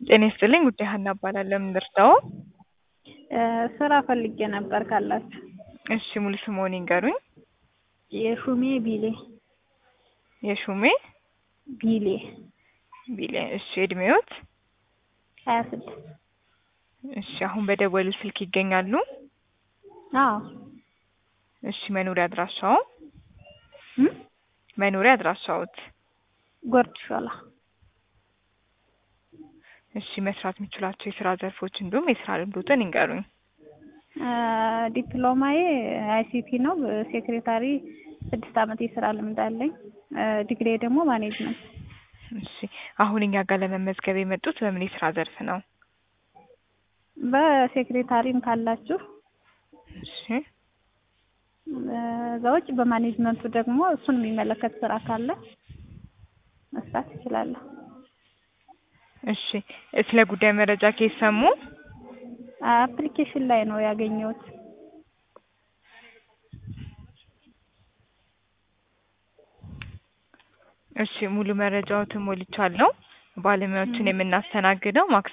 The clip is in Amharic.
ጤና ይስጥልኝ ጉዳይ ሀና እባላለሁ። ምን ልርዳዎ? ስራ ፈልጌ ነበር ካላችሁ። እሺ ሙሉ ስምዎን ይንገሩኝ? የሹሜ ቢሌ የሹሜ ቢሌ ቢሌ። እሺ እድሜዎት? ሀያ ስድስት እሺ አሁን በደወሉ ስልክ ይገኛሉ? አዎ እሺ መኖሪያ አድራሻዎ? እም? መኖሪያ አድራሻዎት? ጎርድ ሾላ እሺ መስራት የሚችሏቸው የስራ ዘርፎች እንዲሁም የስራ ልምዶትን ይንገሩኝ? ዲፕሎማዬ አይሲቲ ነው። ሴክሬታሪ ስድስት አመት የስራ ልምድ አለኝ። ዲግሪ ደግሞ ማኔጅመንት። እሺ አሁን እኛ ጋር ለመመዝገብ የመጡት በምን የስራ ዘርፍ ነው? በሴክሬታሪም ካላችሁ እሺ እዛ ውጭ በማኔጅመንቱ ደግሞ እሱን የሚመለከት ስራ ካለ መስራት እችላለሁ። እሺ ስለ ጉዳይ መረጃ ከየት ሰሙ? አፕሊኬሽን ላይ ነው ያገኘሁት። እሺ ሙሉ መረጃዎትን ሞልቻለሁ። ባለሙያዎችን የምናስተናግደው ማክሰኞ